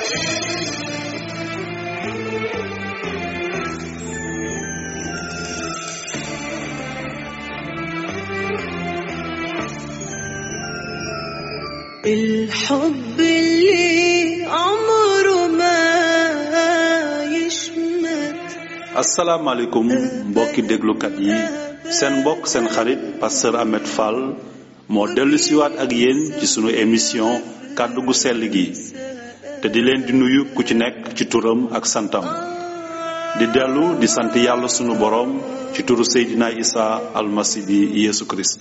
الحب اللي عمره ما يشمت asalaamaaleykum mbokki déglukat yi seen mbokk seen xarit pasteur Ahmed Fall moo dellu siwaat ak yéen ci sunu émission kàddu gu sell gi te di leen di nuyu ku ci nekk ci turam ak santam di dellu di sant yàlla sunu boroom ci turu Seydina Isa almasi bi Yeesu Kirist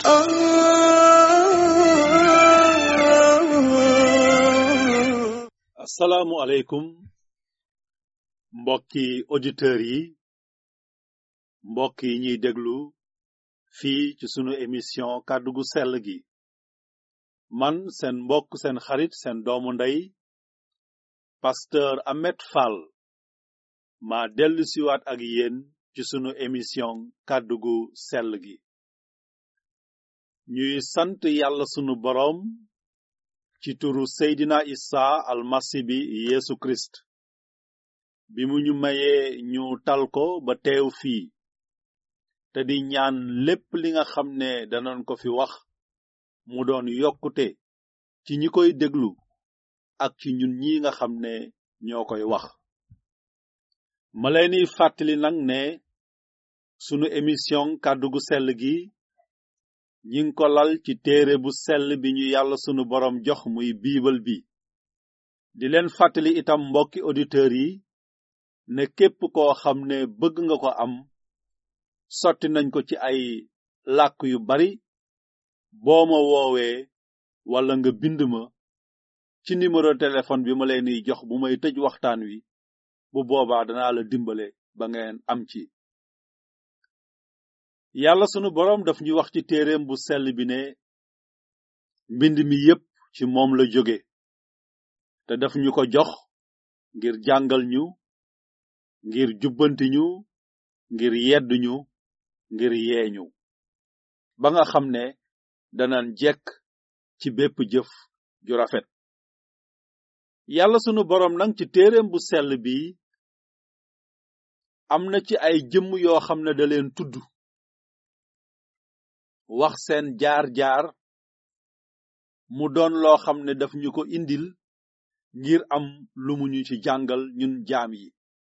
آه asalaamualeykum mbokki auditeurs yi mbokk yi ñuy déglu fii ci sunu émission kàddu gu sell gi man seen mbokk seen xarit seen doomu ndey pasteur Ahmed Fall ma dellu siwaat ak yéen ci sunu émission kàddu gu sell gi ñuy sant yàlla sunu boroom ci turu Seydina Isa almasi bi Yeesu Kirist bi mu ñu mayee ñu tal ko ba teew fii te di ñaan lépp li nga xam ne danañ ko fi wax mu doon yokkute ci ñi koy déglu ak ci ñun ñi nga xam ne ñoo koy wax ma leeni fàttali nag ne sunu émission kàddu gu sell gi ñi ngi ko lal ci téere bu sell bi ñu yàlla sunu boroom jox muy biibal bi di leen fàttali itam mbokki auditeurs yi ne képp koo xam ne bëgg nga ko am sotti nañ ko ci ay làkk yu bari boo ma woowee wala nga bind ma ci numéro téléphone bi ma leen di jox bu may tëj waxtaan wi bu boobaa danaa la dimbale ba ngeen am ci yàlla sunu boroom daf ñu wax ci téereem bu sell bi ne mbind mi yépp ci moom la jóge te daf ñu ko jox ngir jàngal ñu ngir jubbanti ñu ngir yedd ñu ngir yeeñu ba nga xam ne danan jekk ci bépp jëf ju rafet yàlla sunu boroom nag ci téereem bu sell bi am na ci ay jëmm yoo xam ne da leen tudd wax seen jaar-jaar mu doon loo xam ne daf ñu ko indil ngir am lu mu ñu ci jàngal ñun jaam yi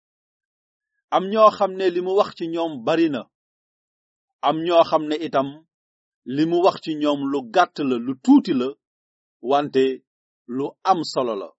am ñoo xam ne li mu wax ci ñoom bari na am ñoo xam ne itam li mu wax ci ñoom lu gàtt la lu tuuti la wante lu am solo la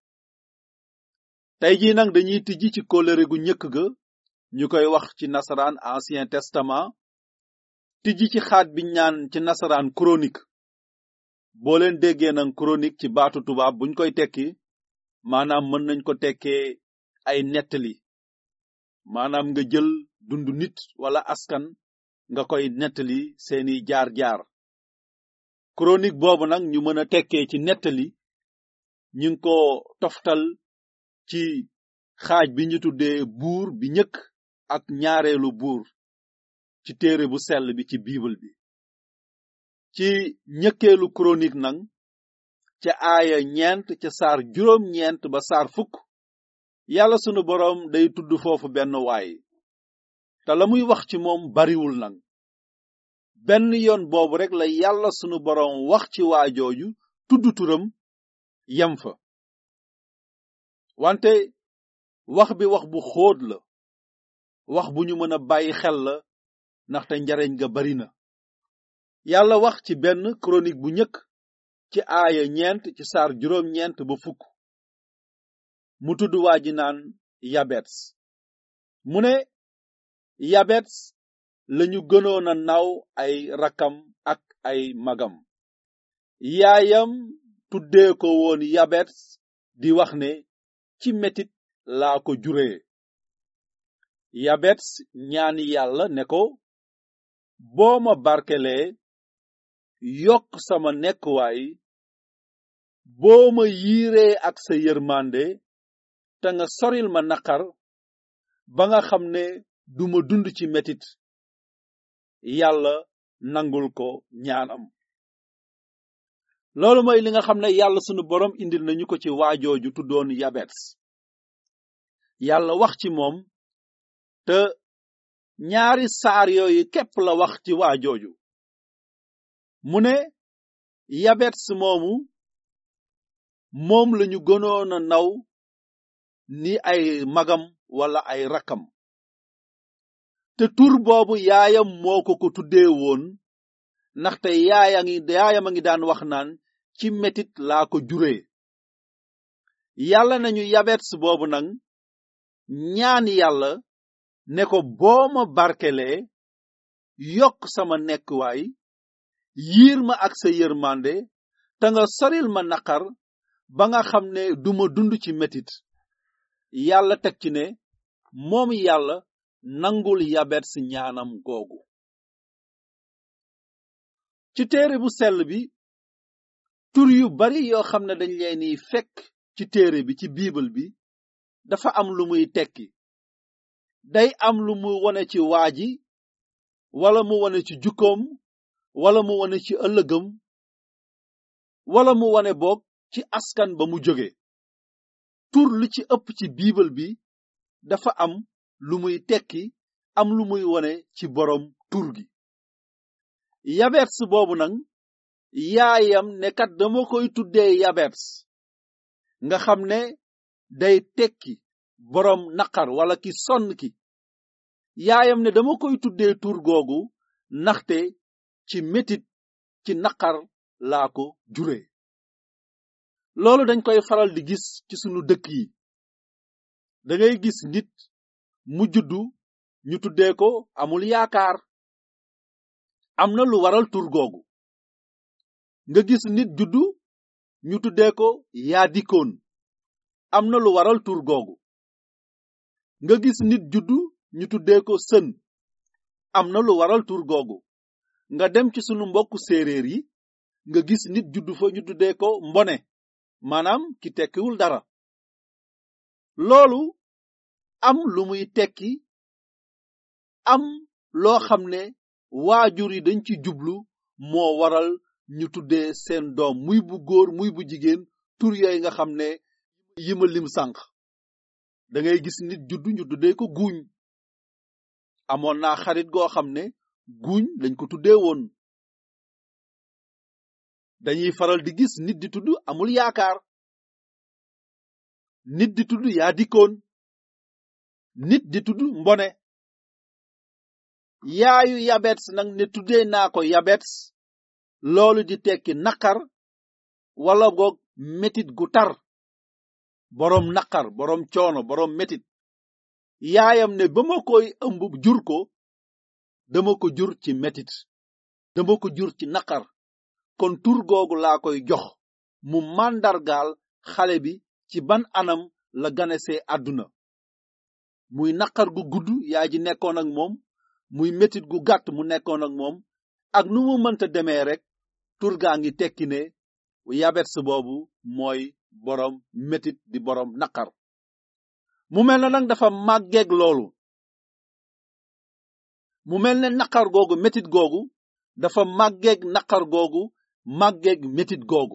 tey jii nag dañuy tijji ci kóllëre gu njëkk ga ñu koy wax ci nasaraan ancien testament tijji ci xaat bi ñaan ci nasaraan chronique boo leen déggee nag chronique ci baatu tubaab buñ koy tekki maanaam mën nañ ko tekkee ay nettali maanaam nga jël dundu nit wala askan nga koy nettali seeni jaar-jaar chronique boobu nag ñu mën a tekkee ci nettali ñu ngi ko toftal ci xaaj bi ñu tuddee buur bi ñëkk ak ñaareelu buur ci téere bu sell bi ci bible bi ci ñëkkeelu chronique nag ca aaya ñeent ca saar juróom ñeent ba saar fukk yàlla sunu boroom day tudd foofu benn waay te la muy wax ci moom bariwul nag benn yoon boobu rek la yàlla sunu boroom wax ci waajooju tudd turam yem fa wante wax bi wax bu xóot la wax bu ñu mën a bàyyi xel la ndaxte njariñ ga bari na yàlla wax ci benn chronique bu njëkk ci aaya ñeent ci saar juróom ñeent ba fukk mu tudd waa ji naan yabets mu ne yabets lañu gënoon a naw ay rakkam ak ay magam yaayam tuddee ko woon yabets di wax ne ci metit laa ko juree yabets ñaan yàlla ne ko boo ma barkelee yokk sama nekkuwaay boo ma yiiree ak sa yërmande te nga soril ma naqar ba nga xam ne duma dund ci metit yàlla nangul ko ñaanam loolu mooy li nga xam ne yàlla sunu borom indil nañu ko ci waajooju tuddoon yabets yàlla wax ci moom te ñaari saar yooyu képp la wax ci waa jooju mu ne yabets moomu moom lañu gënoon a naw ni ay magam wala ay rakkam te tur boobu yaayam moo ko ko tuddee woon ndaxte yaaya ngi yaayam a ngi daan wax naan ci metit laa ko juree yàlla nañu yabets boobu nag ñaan yàlla ne ko boo ma barkelee yokk sama nekkuwaay yiir ma ak sa yërmande te nga soril ma naqar ba nga xam ne duma dund ci metit yàlla teg ci ne moom yàlla nangul yabets ñaanam googu ci téere bu sell bi tur yu bari yoo xam ne dañ leen di fekk ci téere bi ci biibal bi dafa am lu muy tekki day am lu mu wone ci waa ji wala mu wone ci jukkoom wala mu wone ci ëllëgam wala mu wone boog ci askan ba mu jóge tur lu ci ëpp ci biibal bi dafa am lu muy tekki am lu muy wone ci boroom tur gi yabets boobu nag yaayam ne kat dama koy tuddee yabets nga xam ne day tekki boroom naqar wala ki sonn ki yaayam ne dama koy tuddee tur googu ndaxte ci metit ci naqar laa ko jure loolu dañ koy faral di gis ci sunu dëkk yi da ngay gis nit mu juddu ñu tuddee ko amul yaakaar am na lu waral tur googu nga gis nit juddu ñu tuddee ko yaa dikkoon am na lu waral tur googu nga gis nit juddu ñu tuddee ko sën am na lu waral tur googu nga dem ci sunu mbokku séeréer yi nga gis nit juddu fa ñu tuddee ko mbone maanaam ki tekkiwul dara loolu am lu muy tekki am loo xam ne waajur yi dañ ci jublu moo waral ñu tuddee seen doom muy bu góor muy bu jigéen tur yooyu nga xam ne yi ma lim sànq da ngay gis nit juddu ñu tuddee ko guuñ amoon naa xarit goo xam ne guuñ lañ ko tuddee woon dañuy faral di gis nit di tudd amul yaakaar nit di tudd yaa dikkoon nit di tudd mbone yaayu yabets nag ne tuddee naa ko yabets loolu di tekki naqar wala goog metit gu tar boroom naqar boroom coono boroom metit yaayam ne ba ma koy ëmb jur ko dama ko jur ci metit dama ko jur ci naqar kon tur googu laa koy jox mu màndargaal xale bi ci ban anam la ganesee àdduna muy naqar gu gudd yaay ji nekkoon ak moom muy metit gu gàtt mu nekkoon ak moom ak nu mu mënta demee rek tur gaa ngi tekki ne yabets boobu mooy boroom metit di boroom naqar mu mel ne nag dafa màggeeg loolu mu mel ne naqar googu metit googu dafa màggeeg naqar googu màggeeg metit googu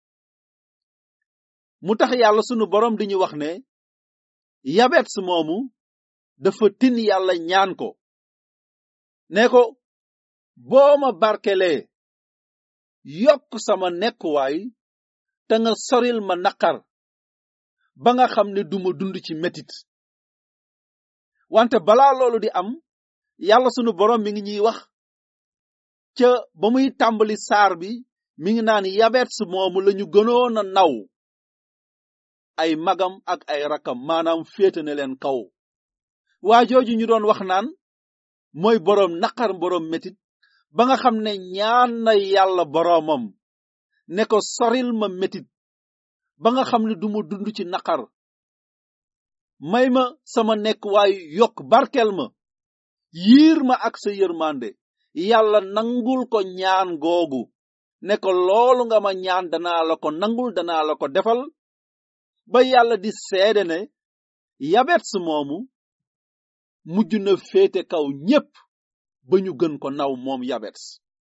mu tax yàlla sunu boroom di ñu wax ne yabets moomu dafa tin yàlla ñaan ko ne ko boo ma barkelee yokk sama nekkuwaay te nga soril ma naqar ba nga xam ne duma dund ci metit wante balaa loolu di am yàlla sunu boroom mi ngi ñuy wax ca ba muy tàmbali saar bi mi ngi naan yabets moomu lañu gënoon a naw ay magam ak ay rakam maanaam féete ne leen kaw waa jooju ñu doon wax naan mooy boroom naqar boroom metit ba nga xam ne ñaan na yàlla boroomam ne ko soril ma metit ba nga xam ne duma dund ci naqar may ma sama nekk waayu yokk barkel ma yiir ma ak sa yërmande yàlla nangul ko ñaan googu ne ko loolu nga ma ñaan danaa la ko nangul danaa la ko defal ba yàlla di seede ne yabets moomu mujj na féete kaw ñépp ba ñu gën ko naw moom yabets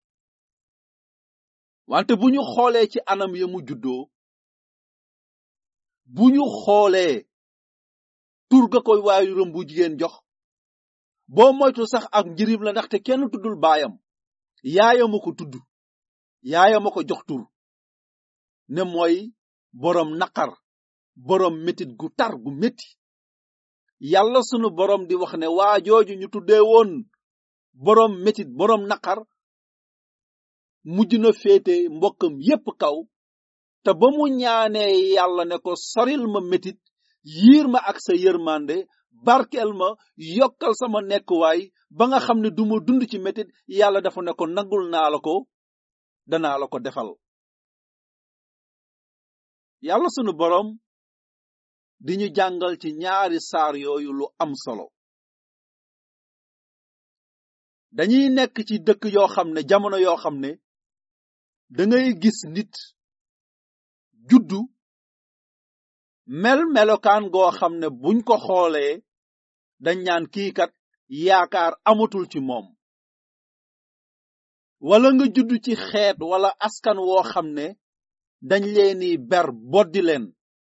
wante bu ñu xoolee ci anam ya mu juddoo bu ñu xoolee tur ga koy waajuram bu jigéen jox boo moytu sax ak njirim la ndaxte kenn tuddul baayam yaayama ko tudd yaayama ko jox tur ne mooy boroom naqar boroom metit gu tar gu metti yàlla sunu boroom di wax ne waa jooju ñu tuddee woon boroom metit boroom naqar mujj na féete mbokkam yépp kaw te ba mu ñaanee yàlla ne ko soril ma metit yiir ma ak sa yërmande barkeel ma yokkal sama nekkuwaay ba nga xam ne duma dund ci metit yàlla dafa ne ko nangul naa la ko danaa la ko defal yàlla sunu boroom di ñu jàngal ci ñaari saar yooyu lu am solo dañuy nekk ci dëkk yoo xam ne jamono yoo xam ne dangay gis nit juddu mel melokaan goo xam ne buñ ko xoolee dañ ñaan kii kat yaakaar amatul ci moom wala nga juddu ci xeet wala askan woo xam ne dañ leeni ber boddi leen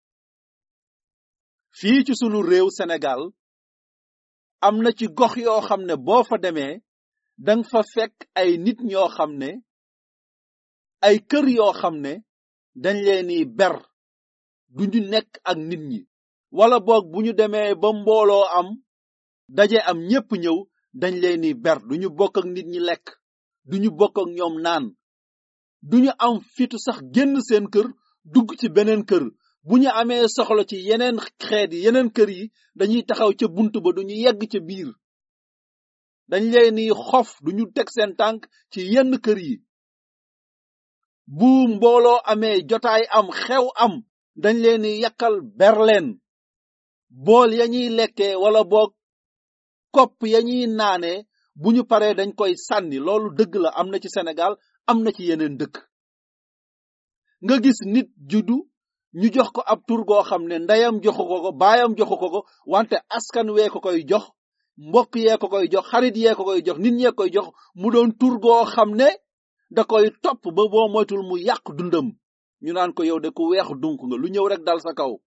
fii ci sunu réew Sénégal am na ci gox yoo xam ne boo fa demee dang fa fekk ay nit ñoo xam ne ay kër yoo xam ne dañ leeni ber duñu nekk ak nit ñi wala boog bu ñu demee ba mbooloo am daje am ñépp ñëw dañ leeni ber duñu bokk ak nit ñi lekk duñu bokk ak ñoom naan duñu am fitu sax génn seen kër dugg ci beneen kër bu ñu amee soxla ci yeneen xeet yi yeneen kër yi dañuy taxaw ca bunt ba duñu yegg ca biir dañ leeni xof duñu teg seen tànk ci yenn kër yi bu mbooloo amee jotaay am xew am dañ leeni yàkkal berleen bool ya ñuy lekkee wala boog kopp ya ñuy naanee bu ñu paree dañ koy sànni loolu dëgg la am na ci Sénégal am na ci yeneen dëkk nga gis nit juddu ñu jox ko ab tur goo xam ne ndeyam joxu ko ko baayam joxu ko ko wante askan wee ko koy jox mbokk yee ko koy jox xarit yee ko koy jox nit ñee koy jox mu doon tur goo xam ne da koy topp ba boo moytul mu yàq dundam ñu naan ko yow de ku weex dunk nga lu ñëw rek dal sa kaw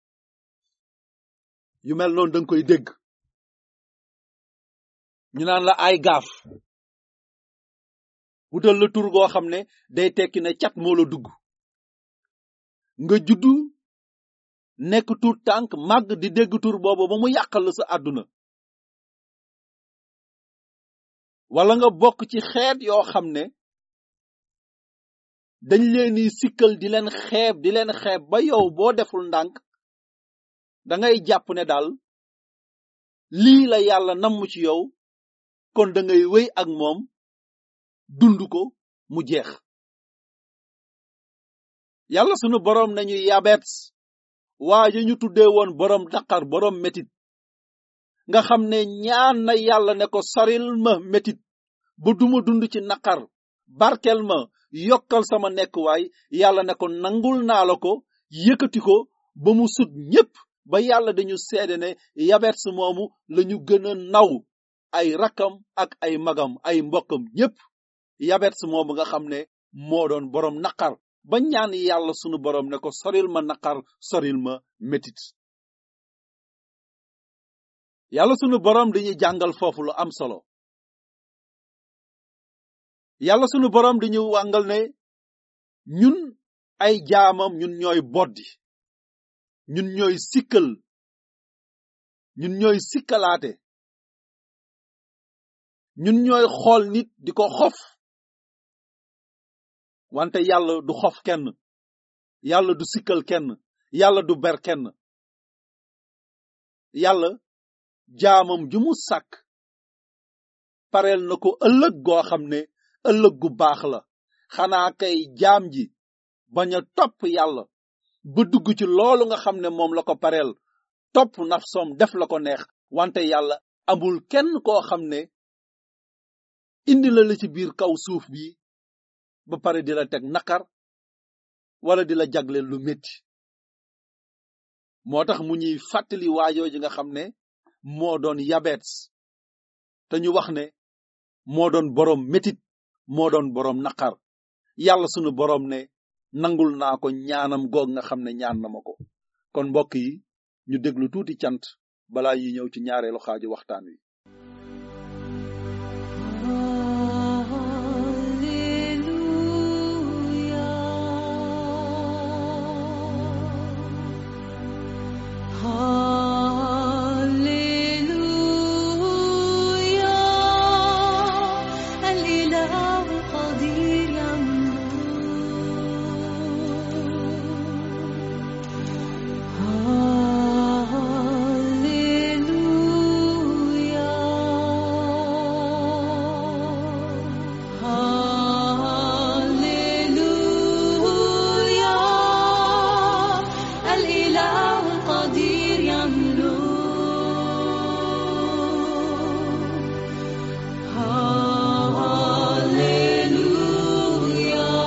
yu mel noonu danga koy dégg ñu naan la ay gaaf wutal la tur goo xam ne day tekki ne cat moo la dugg nga juddu nekk tur tànk màgg di dégg tur boobu ba mu yàqal la sa àdduna wala nga bokk ci xeet yoo xam ne dañ leen di sikkal di leen xeeb di leen xeeb ba yow boo deful ndànk dangay jàpp ne daal lii la yàlla namm ci yow kon da ngay wéy ak moom dund ko mu jeex yàlla sunu boroom nañu yabet waa ji ñu tuddee woon boroom daqar boroom metit nga xam ne ñaan na yàlla ne ko saril ma metit ba duma dund ci naqar barkel ma yokkal sama nekkuwaay yàlla ne ko nangul naa la ko yëkkati ko ba mu sut ñépp ba yàlla dañu seede ne yabets moomu lañu gën a naw ay rakkam ak ay magam ay mbokkam ñépp yabets moomu nga xam ne moo doon boroom naqar ba ñaan yàlla sunu boroom ne ko soril ma naqar soril ma metit yàlla sunu boroom dañuy jàngal foofu lu am solo yàlla sunu boroom dañu wàngal ne ñun ay jaamam ñun ñooy boddi ñun ñooy sikkal ñun ñooy sikkalaate ñun ñooy xool nit di ko xof wante yàlla du xof kenn yàlla du sikkal kenn yàlla du ber kenn yàlla jaamam ju mu sàkk pareel na ko ëllëg goo xam ne ëllëg gu baax la xanaa kay jaam ji bañ a topp yàlla ba dugg ci loolu nga xam ne moom la ko pareel topp nafsom def la ko neex wante yàlla amul kenn koo xam ne indi la la ci biir kaw suuf bi ba pare di la teg naqar wala di la jagleel lu metti moo tax mu ñuy fàttali waajoo ji nga xam ne moo doon yabeets te ñu wax ne moo doon boroom metit moo doon boroom naqar yàlla sunu boroom ne nangul naa ko ñaanam goog nga xam ne ñaan na ma ko kon mbokk yi ñu déglu tuuti cant balaa ñuy ñëw ci ñaareelu xaaju waxtaan wi الإله القدير الإله القدير يملو هاليلويا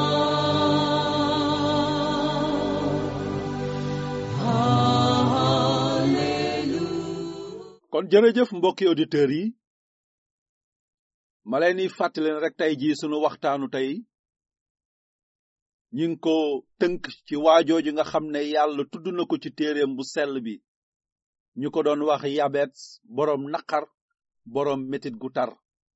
هاليلويا kon jërëjëf mbokki auditeurs yi ma leen di fàttali leen rek tey jii sunu waxtaanu tey ñi ngi ko tënk ci waajooju nga xam ne yàlla tudd na ko ci téereem bu sell bi ñu ko doon wax yabet boroom naqar boroom metit gu tar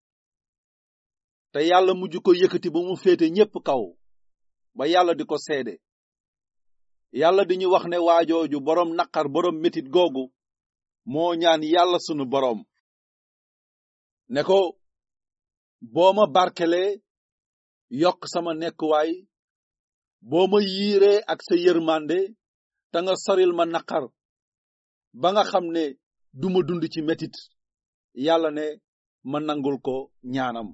te yàlla mujj ko yëkkati ba mu féete ñépp kaw ba yàlla di ko seede yàlla di ñu wax ne waajooju boroom naqar boroom metit googu moo ñaan yàlla sunu boroom ne ko boo ma barkelee yokk sama nekkuwaay boo ma yiiree ak sa yërmande te nga soril ma naqar ba nga xam ne duma dund ci metit yàlla ne ma nangul ko ñaanam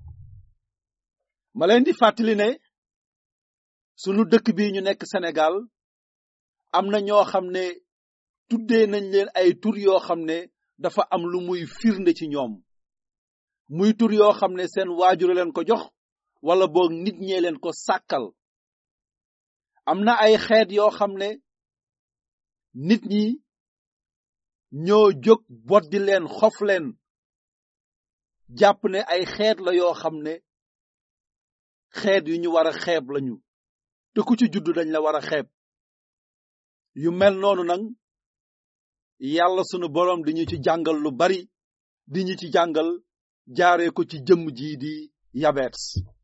ma leen di fàttali ne sunu dëkk bi ñu nekk Sénégal am na ñoo xam ne tuddee nañ leen ay tur yoo xam ne dafa am lu muy firnde ci ñoom muy tur yoo xam ne seen waajur leen ko jox wala boog nit ñee leen ko sàkkal am na ay xeet yoo xam ne nit ñi ñoo jóg boddi leen xof leen jàpp ne ay xeet la yoo xam ne xeet yu ñu war a xeeb lañu te ku ci juddu dañ la war a xeeb yu mel noonu nag yàlla sunu boroom di ñu ci jàngal lu bari di ñu ci jàngal jaaree ko ci jëmm jii di yabeets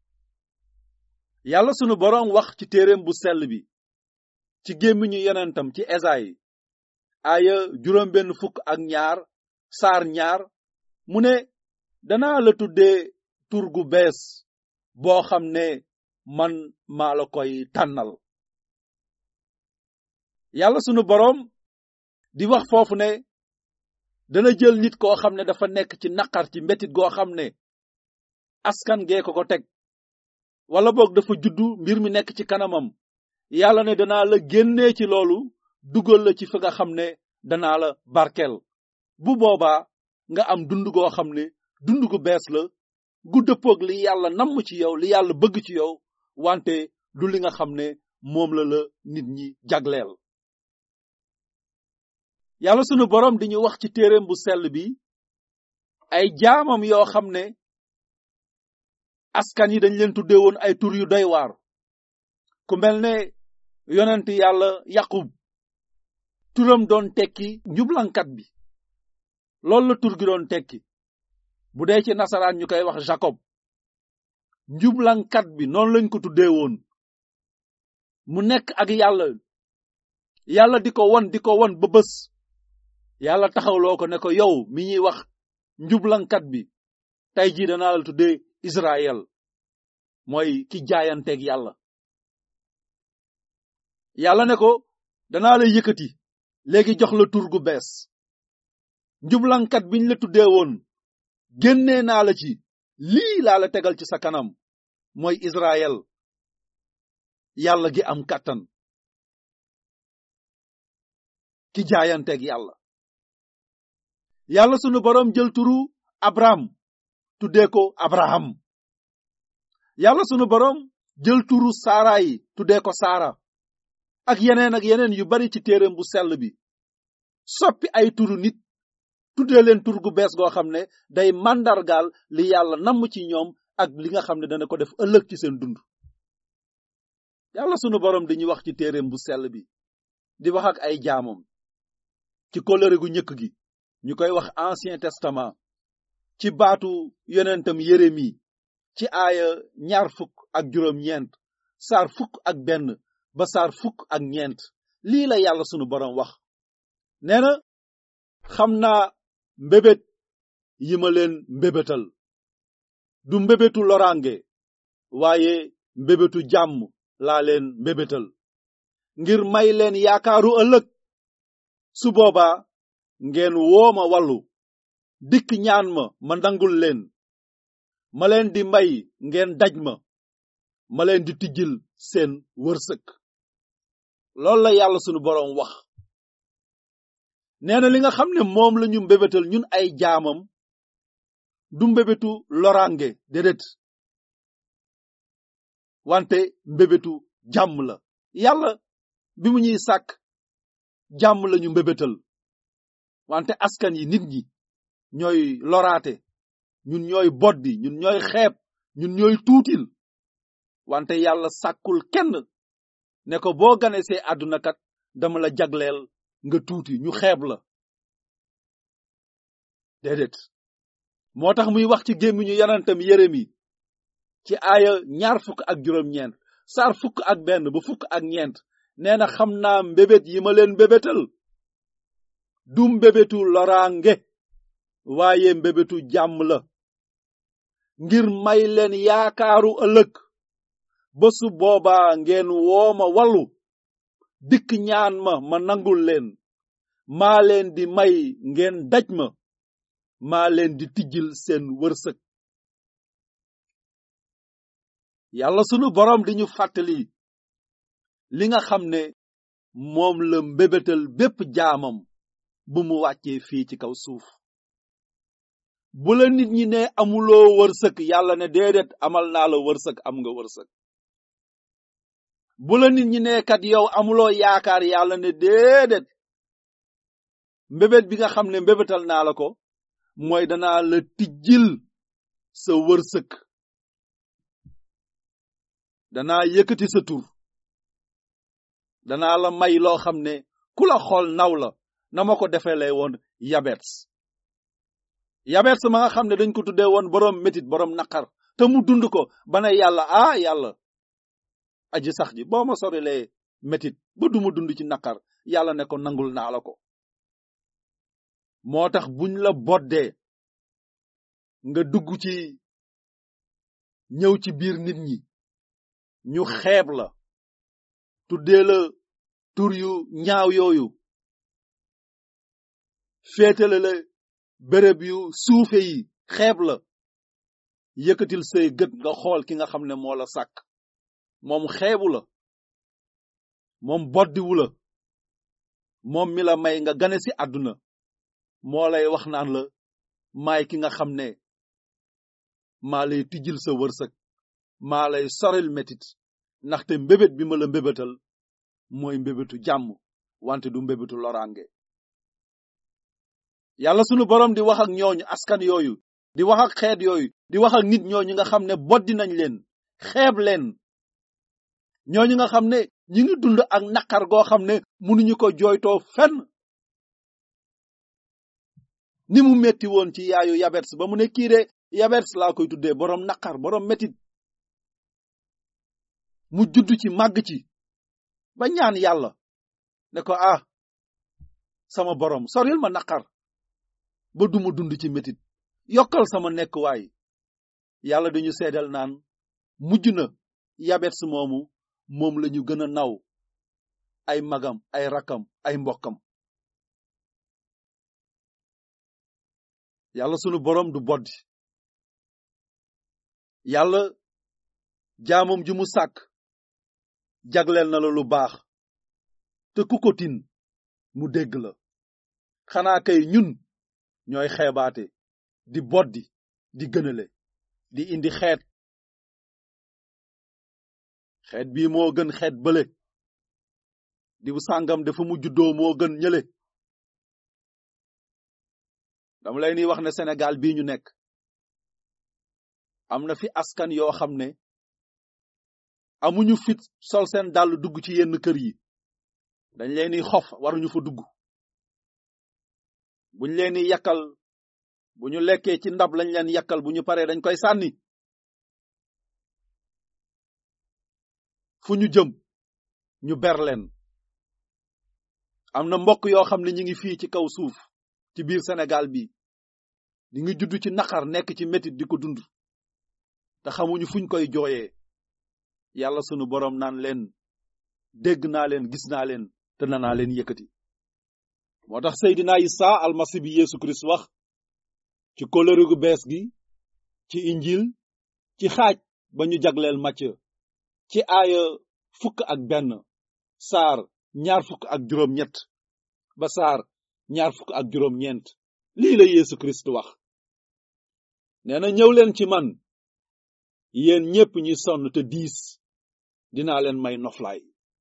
yàlla sunu boroom wax ci téereem bu sell bi ci gémmiñu yonentam ci esayi aaya juróom benn fukk ak ñaar saar ñaar mu ne danaa la tuddee tur gu bees boo xam ne man maa la koy tànnal yàlla sunu boroom di wax foofu ne dana jël nit koo xam ne dafa nekk ci naqar ci mbetit goo xam ne askan gee ko ko teg wala boog dafa juddu mbir mi nekk ci kanamam yàlla ne danaa la génnee ci loolu dugal la ci fi nga xam ne danaa la barkel bu boobaa nga am dund goo xam ne dund gu bees la gu dëppoog li yàlla namm ci yow li yàlla bëgg ci yow wante du li nga xam ne moom la la nit ñi jagleel yàlla sunu boroom di ñu wax ci téereem bu sell bi ay jaamam yoo xam ne askan yi dañ leen tuddee woon ay tur yu doy waar ku mel ne yonent yàlla yaqub turam doon tekki njublankat bi loolu la tur gi doon tekki bu dee ci nasaraan ñu koy wax jacob njublankat bi noonu lañ ko tuddee woon mu nekk ak yàlla yàlla di ko won di ko won ba bés yàlla taxawloo ko ne ko yow mi ñuy wax njublankat bi tey jii danaa la tuddee Israël mooy ki jaayanteeg yàlla yàlla ne ko danaa la yëkkati léegi jox la tur gu bees njublankat biñ la tuddee woon génnee naa la ci lii laa la tegal ci sa kanam mooy Israël yàlla gi am kàttan ki jaayanteeg yàlla yàlla sunu boroom jël turu Abraham tuddee ko Abraham yàlla sunu boroom jël turu Saara yi tuddee ko Saara ak yeneen ak yeneen yu bari ci téereem bu sell bi soppi ay turu nit tuddee leen tur gu bees goo xam ne day màndargaal li yàlla namm ci ñoom ak li nga xam ne dana ko def ëllëg ci seen dund yàlla sunu boroom dañuy wax ci téereem bu sell bi di wax ak ay jaamam ci kóllëre gu njëkk gi ñu koy wax ancien testament ci baatu yonentam Yeremi ci aaya ñaar fukk ak juróom ñeent saar fukk ak benn ba saar fukk ak ñeent lii la yàlla sunu boroom wax nee na xam naa mbébét yi ma leen mbébétal du mbébétu loraange waaye mbébétu jàmm laa leen mbébétal ngir may leen yaakaaru ëllëg su boobaa ngeen woo ma wallu dikk ñaan ma ma nangul leen ma leen di may ngeen daj ma ma leen di tijjil seen wërsëg loolu la yàlla sunu boroom wax nee na li nga xam ne moom la ñu mbébétal ñun ay jaamam du mbébétu loraange déedéet wante mbébétu jàmm la yàlla bi mu ñuy sàkk jàmm lañu mbébétal wante askan yi nit ñi ñooy loraate ñun ñooy boddi ñun ñooy xeeb ñun ñooy tuutil wante yàlla sàkkul kenn ne ko boo ganesee àdduna kat dama la jagleel nga tuuti ñu xeeb la déedéet moo tax muy wax ci gémmiñu yonentam Yeremi ci aaya ñaar fukk ak juróom-ñeent saar fukk ak benn ba fukk ak ñeent nee na xam naa mbébét yi ma leen mbébétal du mbébétu loraange waaye mbébétu jàmm la ngir may leen yaakaaru ëllëg ba su boobaa ngeen wooma wallu dikk ñaan ma ma nangul leen maa leen di may ngeen daj ma maa leen di tijjil seen wërsëg yàlla sunu boroom di ñu fàttali li nga xam ne moom la mbébétal bépp jaamam bu mu wàccee fii ci kaw suuf bu la nit ñi ne amuloo wërsëg yàlla ne déedéet amal naa la wërsëg am nga wërsëg bu la nit ñi ne kat yow amuloo yaakaar yàlla ne déedéet mbébét bi nga xam ne mbébétal naa la ko mooy danaa la tijjil sa wërsëg danaa yëkkati sa tur danaa la may loo xam ne ku la xool naw la na ma ko defee lay woon yabets yabets ma nga xam ne dañ ko tuddee woon boroom métit boroom naqar te mu dund ko ba ne yàlla ah yàlla aji sax ji boo ma sorilee métit ba duma dund ci naqar yàlla ne ko nangul naa la ko moo tax buñ la boddee nga dugg ci ñëw ci biir nit ñi ñu xeeb la tuddee la tur yu ñaaw yooyu féetale la béréb yu suufe yi xeeb la yëkkatil say gët nga xool ki nga xam ne moo la sàkk moom xeebu la moom boddiwu la moom mi la may nga gane ci àdduna moo lay wax naan la maay ki nga xam ne maa lay tijjil sa wërsëg maa lay soril metit ndaxte mbébét bi ma la mbébétal mooy mbébétu jàmm wante du mbébétu loraange yàlla sunu boroom di wax ak ñooñu askan yooyu di wax ak xeet yooyu di wax ak nit ñooñu nga xam ne boddi nañ leen xeeb leen ñooñu nga xam ne ñi ngi dund ak naqar goo xam ne mënuñu ko jooytoo fenn ni mu metti woon ci yaayu yabets ba mu ne kii de yabets laa koy tuddee boroom naqar boroom metit mu judd ci màgg ci ba ñaan yàlla ne ko ah sama boroom soril ma naqar ba duma dund ci metit yokkal sama nekkuwaay yàlla dañu seedal naan mujj na yabets moomu moom lañu gën a naw ay magam ay rakkam ay mbokkam yàlla sunu boroom du boddi yàlla jaamam ji mu sàkk jagleel na la lu baax te ku ko tin mu dégg la xanaa kay ñun ñooy xeebaate di boddi di gënale di indi xeet xeet bii moo gën xeet bële diw sàngam dafa mu juddoo moo gën ñële dama lay ni wax ne Sénégal bii ñu nekk am na fi askan yoo xam ne amuñu fit sol seen dàll dugg ci yenn kër yi dañ leen ni xof waruñu fa dugg buñ leen di yakkal bu ñu lekkee ci ndab lañ leen yakkal bu ñu paree dañ koy sànni fu ñu jëm ñu ber leen am na mbokk yoo xam ne ñi ngi fii ci kaw suuf ci biir Sénégal bi di ngi judd ci naqar nekk ci métit di ko dund te xamuñu fuñ koy jooyee yàlla sunu boroom naan leen dégg naa leen gis naa leen te nanaa leen yëkkati moo tax Seydina Isa almasi bi Yeesu Kirist wax ci kóllëre gu bees gi ci injil ci xaaj ba ñu jagleel Macë ci aaya fukk ak benn saar ñaar fukk ak juróom ñett ba saar ñaar fukk ak juróom ñeent lii la Yeesu Kirist wax nee na ñëw leen ci man yéen ñépp ñi sonn te diis dinaa leen may noflaay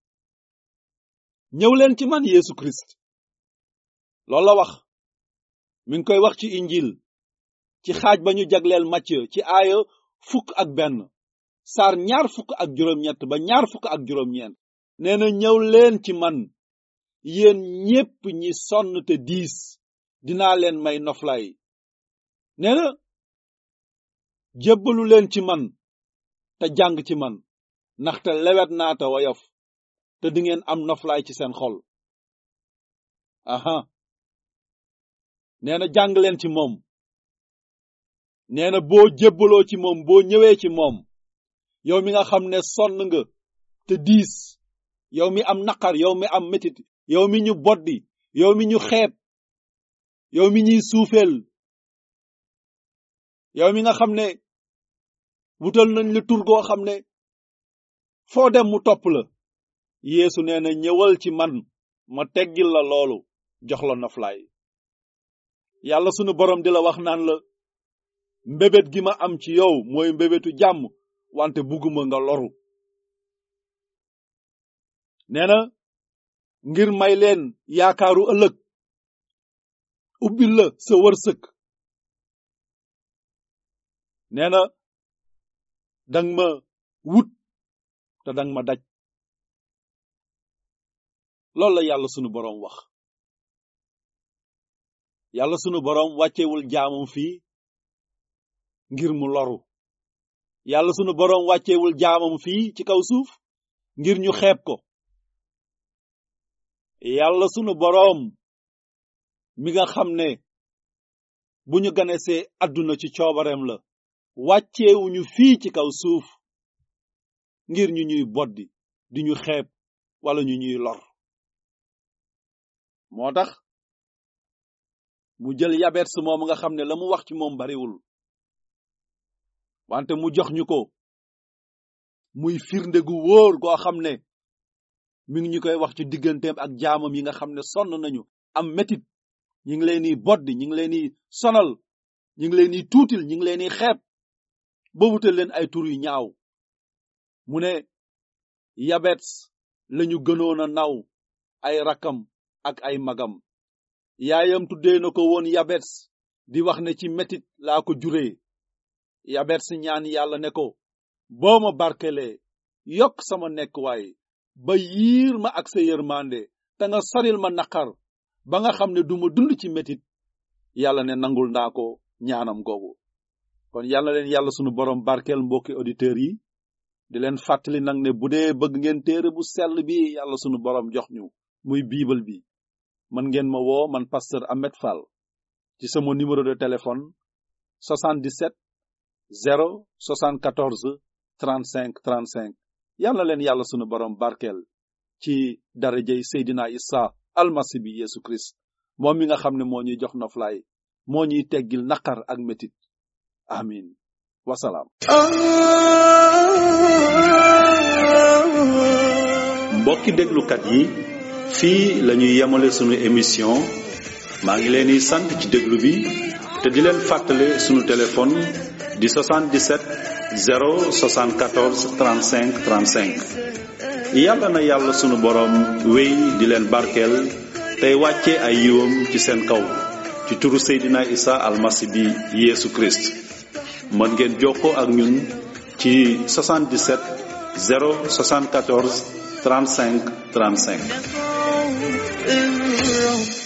ñëw leen ci man Yeesu Kirist loolu la wax mi ngi koy wax ci injil ci xaaj ba ñu jagleel Macë ci aaya fukk ak benn saar ñaar fukk ak juróom-ñett ba ñaar fukk ak juróom-ñeent nee na ñëw leen ci man yéen ñépp ñi sonn te diis dinaa leen may noflaay nee na jébbalu leen ci man te jàng ci man ndaxte lewet naa te woyof te di ngeen am noflaay ci seen xol aha nee na jàng leen ci moom nee na boo jébbaloo ci moom boo ñëwee ci moom yow mi nga xam ne sonn nga te diis yow mi am naqar yow mi am metit yow mi ñu boddi yow mi ñu xeeb yow mi ñuy suufeel yow mi nga xam ne wutal nañ la tur goo xam ne foo dem mu topp la yeesu nee na ñëwal ci man ma teggil la loolu jox la noflaay yàlla sunu borom di la wax naan la mbébét gi ma am ci yow mooy mbébétu jàmm wante bugguma nga loru nee na ngir may leen yaakaaru ëllëg ubbil la sa wërsëg nee na dang ma wut te dang ma daj loolu la yàlla sunu boroom wax yàlla sunu boroom wàccewul jaamam fii ngir mu loru yàlla sunu boroom wàccewul jaamam fii ci kaw suuf ngir ñu xeeb ko yàlla sunu boroom mi nga xam ne bu ñu ganesee àdduna ci coobareem la wàcceewuñu fii ci kaw suuf ngir ñu ñuy boddi di ñu xeeb wala ñu ñuy lor moo tax mu jël yabet su moom nga xam ne la mu wax ci moom bariwul wante mu jox ñu ko muy firnde gu wóor goo xam ne mi ngi ñu koy wax ci digganteem ak jaamam yi nga xam ne sonn nañu am metit ñi ngi leen di boddi ñi ngi leen di sonal ñi ngi leen di tuutil ñi ngi leen di xeeb ba wutal leen ay tur yu ñaaw mu ne yabet lañu gënoon a naw ay rakkam ak ay magam yaayam tuddee na ko woon yabet di wax ne ci metit laa ko juree yabet si ñaan yàlla ne ko boo ma barkelee yokk sama nekkuwaay ba yiir ma ak sa yërmande te nga soril ma naqar ba nga xam ne duma dund ci metit yàlla ne nangul naa ko ñaanam googu kon yàlla leen yàlla sunu borom barkeel mbokki auditeurs yi di leen fàttali nag ne bu dee bëgg ngeen téere bu sell bi yàlla sunu borom jox ñu muy bible bi mën ngeen ma woo man pasteur Ahmed Fall ci sama numéro de téléphone 77 0 74 35 35 yàlla leen yàlla sunu borom barkeel ci darajey Seydina Isa almasi bi Yesu Christ moom mi nga xam ne moo ñuy jox noflaay moo ñuy teggil naqar ak metit amin wasalaam mbokki déglukat yi fii la ñuy yemale sunu émission maa ngi leen di sant ci déglu bi te di leen fàttale sunu téléphone di 77 074 35 35 yàlla na yàlla sunu boroom wéy di leen barkeel tey wàcce ay yiwam ci seen kaw ci turu Seydina Isa almasi bi Yeesu Christ mën ngeen jokkoo ak ñun ci 77 074 35 35 الرب